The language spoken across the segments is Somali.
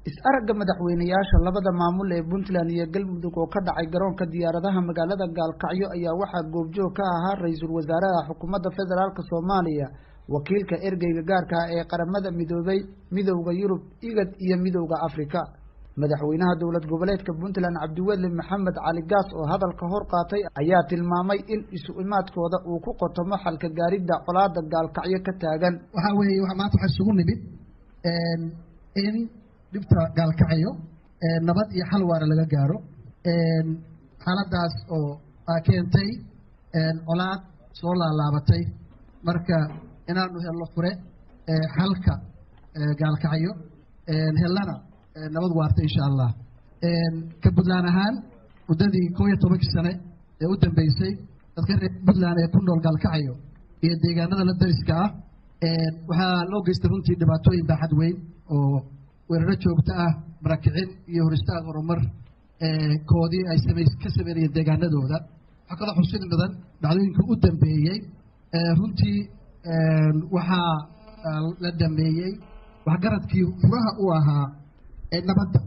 is-aragga madaxweyneyaasha labada maamul ee puntland iyo galmudug oo ka dhacay garoonka diyaaradaha magaalada gaalkacyo ayaa waxaa goobjoog ka ahaa ra-iisul wasaaraha xukuumadda federaalk soomaaliya wakiilka ergeyga gaarka ah ee qaramada midoobay midowda yurub igad iyo midowda afrika madaxweynaha dowlad goboleedka puntland cabdiweli maxamed cali gaas oo hadalka hor qaatay ayaa tilmaamay in isu imaadkooda uu ku qotomo xalka gaaridda colaada gaalkacyo ka taagan waxaa weeye maanta waxaa isugu nimid in dhibta gaalkacyo nabad iyo xal waara laga gaaro xaaladaas oo keentay colaad soo laalaabatay marka inaanu helno fure xalka gaalkacyo hellana nabad waarta insha allah ka puntland ahaan muddadii koo iyo tobankii sane ee u dambeysay dadka reer puntland ee ku nool gaalkacyo iyo deegaanada la dariska ah waxaa loo geystay runtii dhibaatooyin baaxad weyn oo weeraro joogto ah barakicin iyo horistaag horumar koodii ay same ka sameynayeen deegaanadooda waxaa kaloo xusid mudan dhacdooyinka u dambeeyey runtii waxaa la dhameeyey waxgaradkii furaha u ahaa nabadda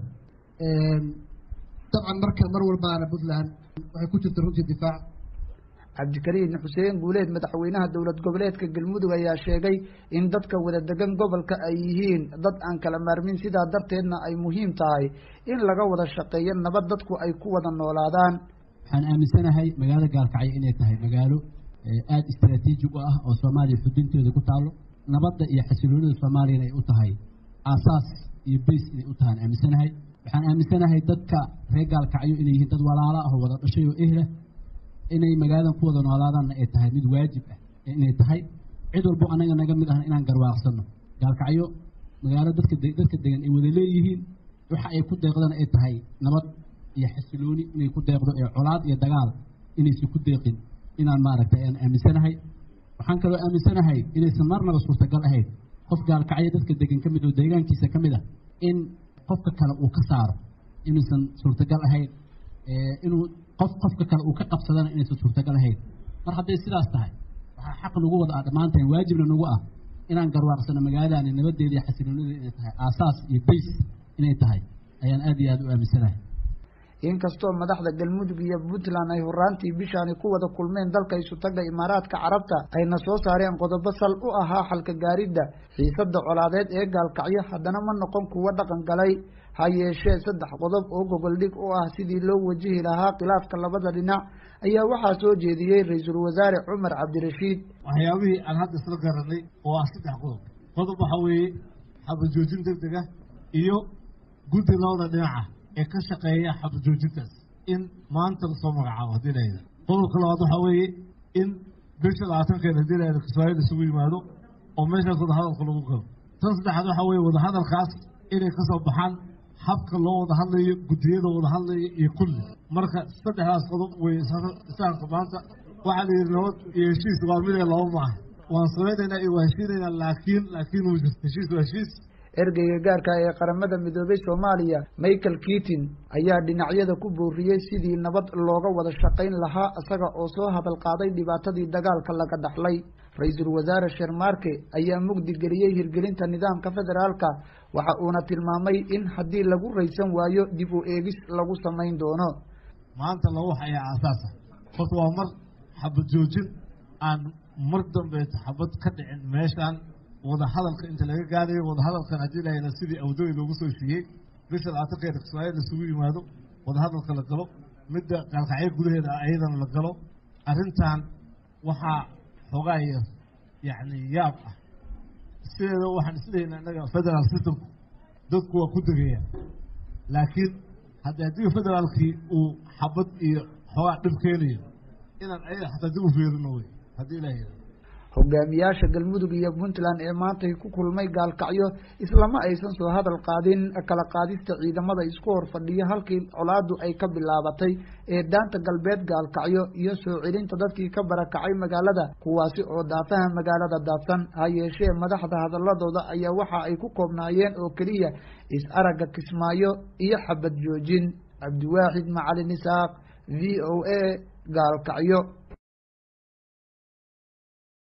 dabcan marka mar walbaana puntland waxay ku jirta runtii difaac cabdikariin xuseen guuleed madaxweynaha dowlad goboleedka galmudug ayaa sheegay in dadka wada degan gobolka ay yihiin dad aan kala maarmin sidaa darteedna ay muhiim tahay in laga wada shaqeeyo nabad dadku ay ku wada noolaadaan waxaan aaminsanahay magaalada gaalkacyo inay tahay magaalo aada istraatiiji u ah oo soomaaliya xudinteeda ku taalo nabadda iyo xasiloonida soomaaliyana ay u tahay aasaas iyo bays inay u tahaan aaminsanahay waxaan aaminsanahay dadka reer gaalkacyo inay yihiin dad walaalo ah oo wada dhashay oo ehlah inay magaaladan ku wada noolaadaanna ay tahay mid waajib ah inay tahay cid walbo anaga naga mid ahna inaan garwaaqsano gaalkacyo magaalo dadka dadka degan ay wada leeyihiin waxa ay ku deeqdana ay tahay nabad iyo xasilooni inay ku deeqdo ee colaad iyo dagaal inaysan ku deeqin inaan maaragtay aan aaminsanahay waxaan kaloo aaminsanahay inaysan marnaba suurtagal ahayn qof gaalkacyo dadka degan ka mid oo deegaankiisa ka mid ah in qofka kale uu ka saaro inaysan suurtagal ahayn inuu qof qofka kale uu ka qabsadana inaysan suurtagal ahayn mar hadday sidaas tahay waxaa xaq nagu wada ah dhammaanteen waajibna nagu ah inaan garwaaqsano magaaladaani nabadeeda iyo xasiloonida inay tahay aasaas iyo bays inay tahay ayaan aada iyo aada u aaminsanahay inkastoo madaxda galmudug iyo puntland ay horaantii bishaani ku wada kulmeen dalka isutaga imaaraadka carabta ayna soo saareen qodobo sal u ahaa xalka gaaridda xiisada colaadeed ee gaalkacyo haddana ma noqon kuwo dhaqan galay ha yeeshee saddex qodob oo gogoldhig u ah sidii loo wajihi lahaa khilaafka labada dhinac ayaa waxaa soo jeediyey ra-iisul wasaare cumar cabdirashiid waxyaabihii aan hadda isla garanay oo ah saddex qodob qodob waxaa weeye xabajoojin deg deg ah iyo guddi labada dhinaca ee ka shaqeeya xabajoojintaas in maanta lasoo magacaabo haddii lahayda qodobka labaad waxaa weeye in bisha labaatankeeda haddii lahayda kismaayiil isugu yimaado oo meeshaas wadahadalka lagu galo tan saddexaad waxaa weeye wadahadalkaas inay ka soo baxaan habka loo wada hadlayo guddiyada wada hadlaya iyo kulli marka saddexdaas qodob wey isaanka maanta waxaa la yidhi nabad iyo heshiis waa mid ee laba maaha waan samaynaynaa iyo waa heshiinaynaa laakiin laakiin wuu jirta heshiis waa heshiis ergeyga gaarka ee qaramada midoobay soomaaliya michael keatin ayaa dhinacyada ku booriyey sidii nabad looga wada shaqayn lahaa isaga oo soo hadal qaaday dhibaatadii dagaalka laga dhaxlay ra-iisul wasaare shermarke ayaa mugdi geliyey hirgelinta nidaamka federaalka waxa uuna tilmaamay in haddii lagu raysan waayo dib u eegis lagu samayn doono maanta laba wax ayaa aasaasa horta waa mar xabad joojin aan mar dambeeta xabad ka dhicin meeshaan wada hadalka inta laga gaadayo wada hadalkan haddii lahayna sidii awdooy loogu soo heshiiyey bisha labaatankeeda kismaayiil isugu yimaado wada hadalka la galo midda gaalkacyo gudaheeda ayadana la galo arrintan waxaa xoogaa yar yacni yaab ah sideeda waxaan isleeyahay innaga federal systemku dadku waa ku degayaan laakiin haddi haddii federaalkii uu xabad iyo xoogaa dhib keenayo inaan ayaga xataa dib u fiirino wey haddii ilaah yidhahdo hogaamiyaasha galmudug iyo puntland ee maantay ku kulmay gaalkacyo islama aysan soo hadal qaadin kala qaadista ciidamada isku hor fadhiya halkii colaadu ay ka bilaabatay ee daanta galbeed gaalkacyo iyo soo celinta dadkii ka barakacay magaalada kuwaasi oo daafaha magaalada daadsan ha yeeshee madaxda hadaladooda ayaa waxa ay ku koobnaayeen oo keliya is-aragga kismaayo iyo xabad joojin cabdiwaaxid macalin isaaq v o a gaalkacyo